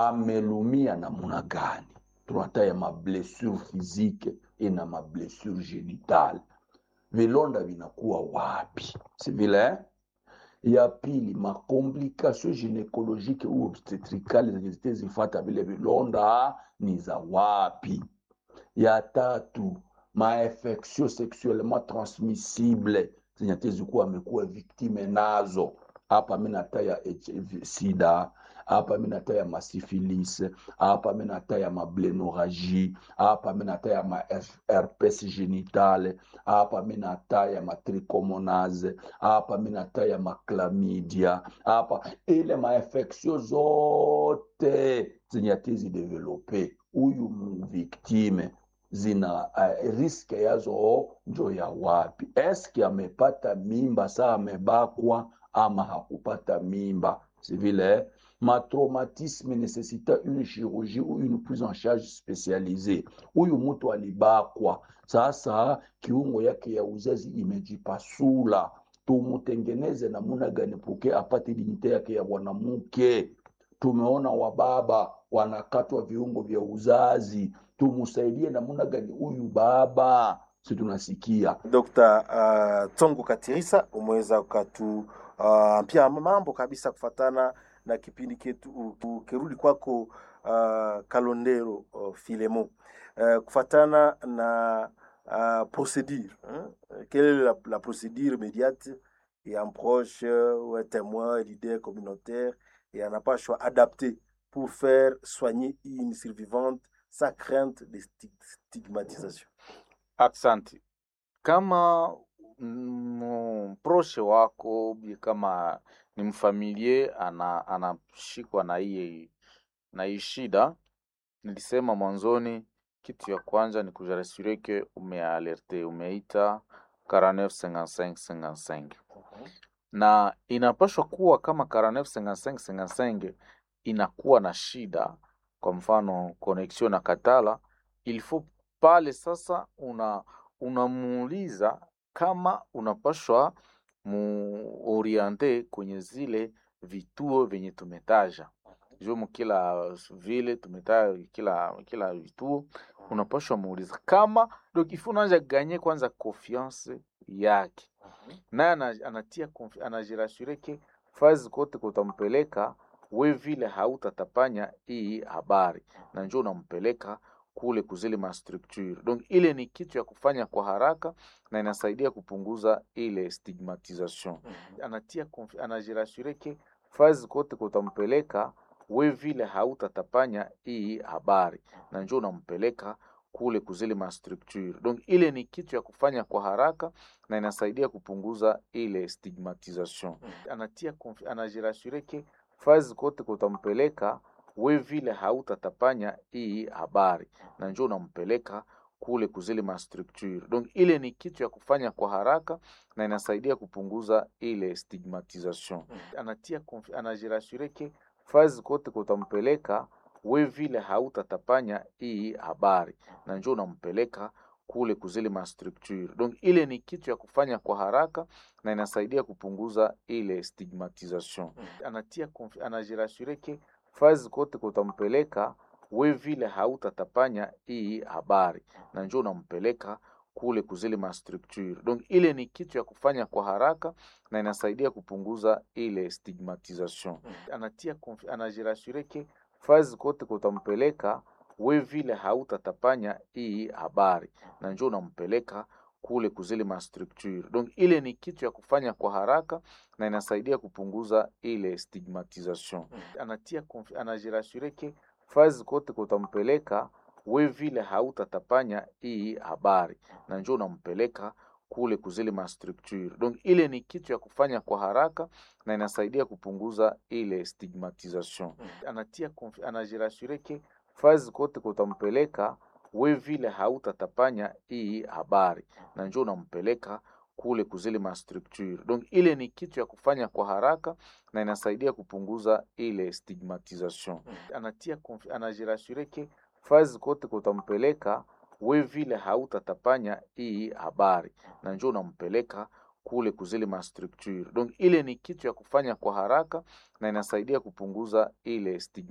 amelumia namuna gani, tunataya mablessure physique ina mablessure genitale, vilonda vinakuwa wapi, si vile eh? ya pili makomplikation gynecologique ou obstetricale zenye zitezifata vile vilonda ni za wapi ya tatu mainfection sexuellement transmissible zenye tezikuwa amekuwa viktime nazo hapa mi nataya HIV sida hapa mi nataya masifilis hapa mi nataya mablenoragie hapa mi nataya ma herpes genitale hapa mi nataya matrichomonase hapa mi nataya maklamidia hapa ile mainfection zote zenye atezidevelope huyu mviktime zina uh, riske yazo njo ya wapi eske amepata mimba saa amebakwa ama hakupata mimba si vile ma traumatisme necessita une chirurgie ou une prise en charge spécialisée huyu mtu alibakwa sasa kiungo yake ya uzazi imejipasula tumutengeneze namuna gani puke apate dignite yake ya mwanamke tumeona wababa wanakatwa viungo vya uzazi tumusaidie namuna gani huyu baba si tunasikia Dr. uh, Tsongo Katirisa umeweza ukatu uh, pia mambo kabisa kufatana na kipindi ketu ukirudi kwako uh, Kalondero uh, Filemo uh, kufatana na uh, procédure hein? quelle est la, la procédure immédiate et un proche ou un témoin, un leader communautaire et un approche adapté pour faire soigner une survivante sans crainte de stigmatisation. Asante. Kama mproshe wako bi kama ni mfamilie ana anashikwa na hii na hii shida, nilisema mwanzoni, kitu ya kwanza ni kujarasure ke umealerte, umeita 495555 na inapaswa kuwa kama 495555 inakuwa na shida, kwa mfano connection na katala, il faut pale sasa una unamuuliza kama unapashwa muoriente kwenye zile vituo vyenye tumetaja jumu kila vile tumetaja kila kila vituo unapashwa muuliza kama donc ifu unaanza ganye kwanza confiance yake naye anatia anajirasure ke fazi kote kutampeleka we vile hautatapanya hii habari na njo unampeleka kule kuzile mastructure. Donc ile ni kitu ya kufanya kwa haraka na inasaidia kupunguza ile stigmatisation. Anatia anajirasure ke fazi kote kutampeleka we vile hautatapanya hii habari na njo unampeleka kule kuzile mastructure. Donc ile ni kitu ya kufanya kwa haraka na inasaidia kupunguza ile stigmatisation. Anatia anajirasure ke fazi kote kutampeleka we vile hautatapanya hii habari na njo unampeleka kule kuzile mastructure. Donc ile ni kitu ya kufanya kwa haraka na inasaidia kupunguza ile stigmatisation. Anatia anajirasure ke fazi kote kutampeleka we vile hautatapanya hii habari na njo unampeleka kule kuzile mastructure. Donc ile ni kitu ya kufanya kwa haraka na inasaidia kupunguza ile stigmatisation. Anatia anajirasure ke fazi kote kutampeleka we vile hautatapanya hii habari na njo unampeleka kule kuzile mastructure. Donc ile ni kitu ya kufanya kwa haraka na inasaidia kupunguza ile stigmatisation. Anatia anajirasure ke fazi kote kutampeleka we vile hautatapanya hii habari na njo unampeleka kule kuzile mastructure. Donc ile ni kitu ya kufanya kwa haraka na inasaidia kupunguza ile stigmatisation. Anatia anajirasure ke fazi kote kutampeleka we vile hautatapanya hii habari na njo unampeleka kule kuzile mastructure. Donc ile ni kitu ya kufanya kwa haraka na inasaidia kupunguza ile stigmatisation. Anatia anajirasure ke fazi kote kutampeleka we vile hautatapanya hii habari na njo unampeleka kule kuzile mastructure. Donc ile ni kitu ya kufanya kwa haraka na inasaidia kupunguza ile stigmatisation. Anatia anajirasure ke fazi kote kutampeleka we vile hautatapanya hii habari na njo unampeleka kule kuzile mastructure. Donc ile ni kitu ya kufanya kwa haraka na inasaidia kupunguza ile stigma